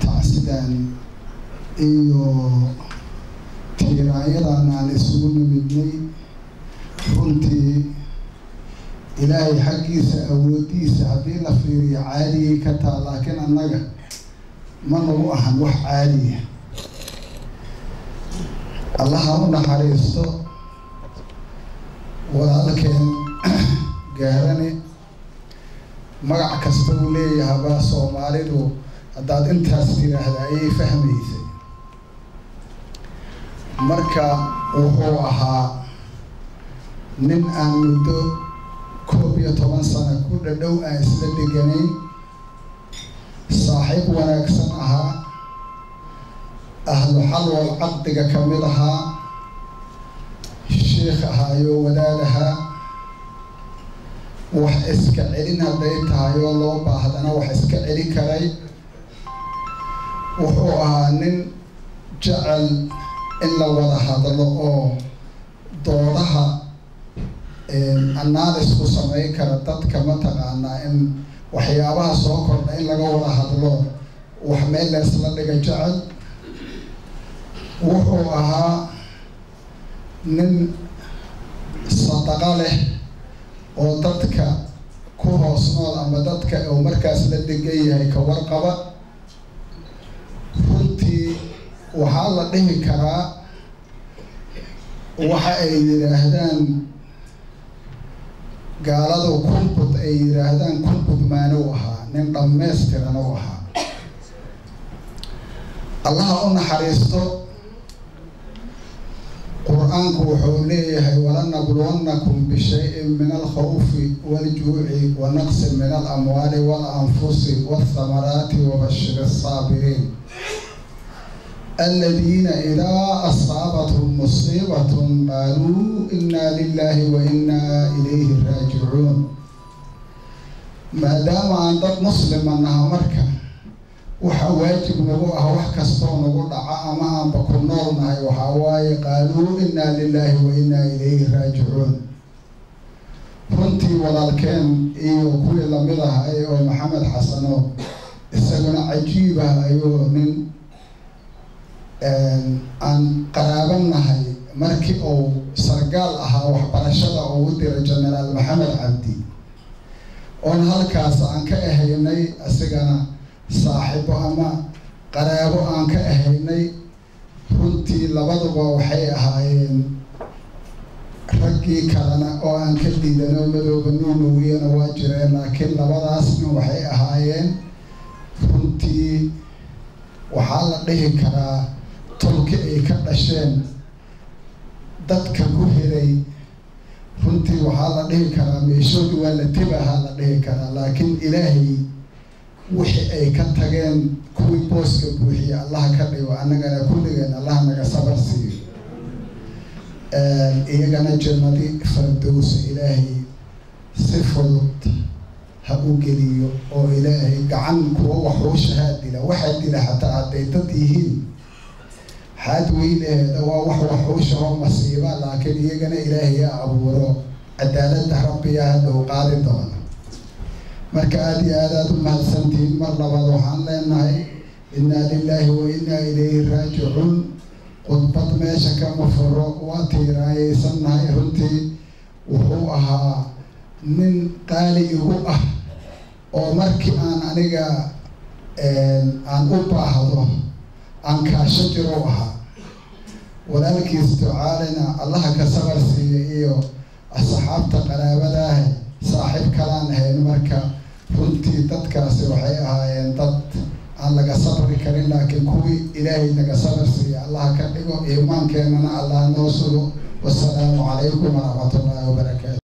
tacsidan iyo tiiraanyadan aan isugu nimidnay runtii ilaahay xaggiisa awooddiisa haddii la fiiriyo caadigay ka taa laakiin annaga ma nagu ahan wax caadiya allaha u naxariisto walaalkeen gaarane magac kasta uu leeyahaba soomaalidu haddaad intaas tiraahda ayay fahmaysay marka wuxuu ahaa nin aan muddo koob iyo toban sano ku dhadhow aan isla dheganayn saaxiib wanaagsan ahaa ahlu xalwal caqdiga ka mid ahaa sheikh ahaayo wadaad ahaa wax iska celin hadday tahay oo loo baahdana wax iska celi karay wuxuu ahaa nin jecel in la wada hadlo oo doodaha analysku samayn kara dadka mataqaanaa in waxyaabaha soo kordha in laga wada hadlo wax meel leesla dhiga jecel wuxuu ahaa nin sadaqa leh oo dadka ku hoos nool ama dadka uu markaas la degan yahay ka warqaba runtii waxaa la dhihi karaa waxa ay yidhaahdaan gaaladu kunbud ay yidhaahdaan kunbud maanow ahaa nin dhammaystiran u ahaa allaha u naxariisto qur-aanku wuxuu leeyahay walanabluwannakum bishayin min alkhawfi waljuuci wa naqsi min alamwaali walanfusi walthamaraati wabashir asaabiriin aladiina idaa asaabathum musiibatun qaaluu inaa lilahi wa inaa ilayhi raajicuun maadaama aan dad muslima naha marka waxaa waajib nagu ah wax kastoo nagu dhaca ama aanba ku nool nahay waxaa waaye qaaluu inaa lilaahi wa inaa ilayhi raajicuun runtii walaalkeen iyo kuwii lamid ahay oo maxamed xasano isaguna cajiib ah ayuu nin aan qaraaban nahay markii uu sargaal ahaa waxbarashada ugu diray genaraal maxamed cabdi oon halkaas aan ka ahaynay isigana saaxiibo ama qaraabo aan ka ahaynay runtii labaduba waxay ahaayeen raggii kalena oo aan ka dhiidanoo madooba nuunowiyana waa jireen laakiin labadaasna waxay ahaayeen runtii waxaa la dhihi karaa tolki ay ka dhasheen dadka ku hiray runtii waxaa la dhihi karaa meeshoodi waa la tibahaa la dhihi karaa laakiin ilaahay wixii ay ka tageen kuwii booska buuxiya allaha ka dhigo annagana kulligeen allaha naga sabar siiyo iyagana jannadi fardowsa ilaahay si fudud ha u geliyo oo ilaahay gacan kuwa waxuushahaa dila waxaa dila xataa hadday dad yihiin xaad weyneeda waa wax waxuusha oo masiiba laakiin iyagana ilaahay ha abuuro cadaaladda rabbiga hadhow qaadi doona marka aada iyo aad aada u mahadsantihiin mar labaad waxaan leenahay innaa lilaahi wa innaa ilayhi raajicuun khudbad meesha kama furo waa tiiraayeysannahay runtii wuxuu ahaa nin qaali igu ah oo markii aan aniga aan u baahdo aan kaasho jiro ahaa walaalkiis ducaalina allaha ka sabar siiya iyo asxaabta qaraabadaah saaxiib kalaan ahayn marka runtii dadkaasi waxay ahaayeen dad aan laga sabri karin laakiin kuwii ilaahay naga sabar siiya allaha ka dhigo iimaankeenana allah noo sugo wasalaamu calaykum waraxmatullaahi wabarakaatu